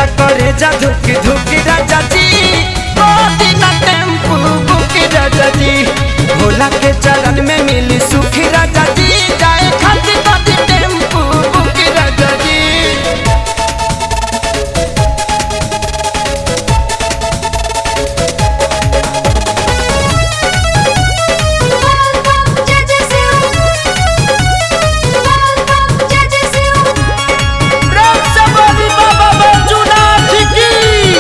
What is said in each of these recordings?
करे जा धुकी धुकी राजा जी मोदी ना टेम्पू बुकी राजा जी भोला के चरण में मिली सुखी राजा जी जाए खाती खाती टेम्पू बुकी राजा जी जय जय शिव जय जय शिव राम से बोली बाबा बैजूनाथ की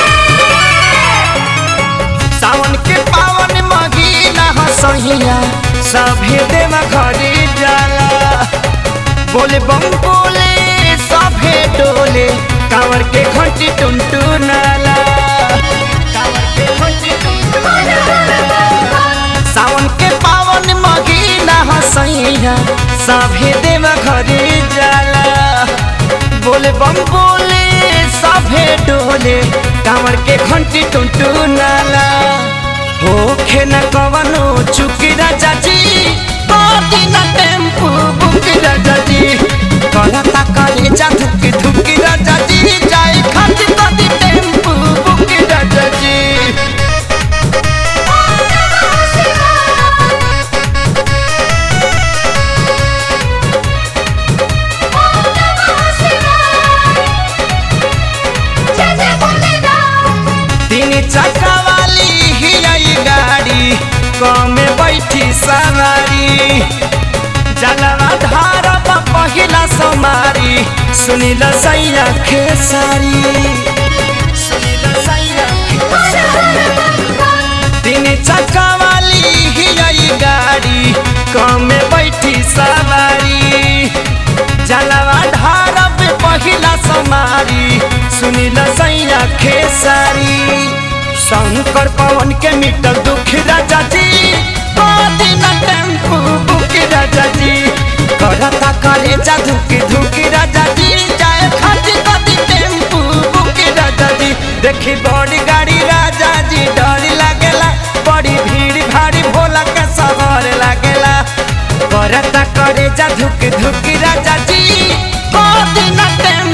सावन के पावन महीना हसहिया सभे देव घरे जाला बोले बम बोले सभे डोले कांवर के घंटी टुनटु नाला कांवर के घंटी टुनटुनाला। सावन के पावन महीना हसैया सभे देव घरे जाला बोले बम बोले सभे डोले कांवर के घंटी टुनटु नाला होखे न कवनो चुकी राजा जी बाटी न टेम्पू बुकी राजा जी करता करे जा धुकी धुकी राजा जी जाए खाती खाती टेम्पू बुकी राजा जी जय जय भोलेनाथ तीन चक्का वाली ही आई गाड़ी कमे बैठी सवारी जलवा धार पहिला समारी सुनिल सैया खेसारी सुनिल सैया तीन चक्का वाली ही आई गाड़ी कमे बैठी सवारी जलवा धार पहिला समारी सुनिल सैया खेसारी शंकर पवन के मिटल दुख राजा जी बादी न टेम्पू बुकी राजा जी करता करे जा धुकी धुकी राजा जी जाए खाती खाती टेम्पू बुकी राजा जी देखी बड़ी गाड़ी राजा जी डर लागेला बड़ी भीड़ भारी भोला के सवार लागेला करता करे जा धुकी धुकी राजा जी बादी न टेम्पू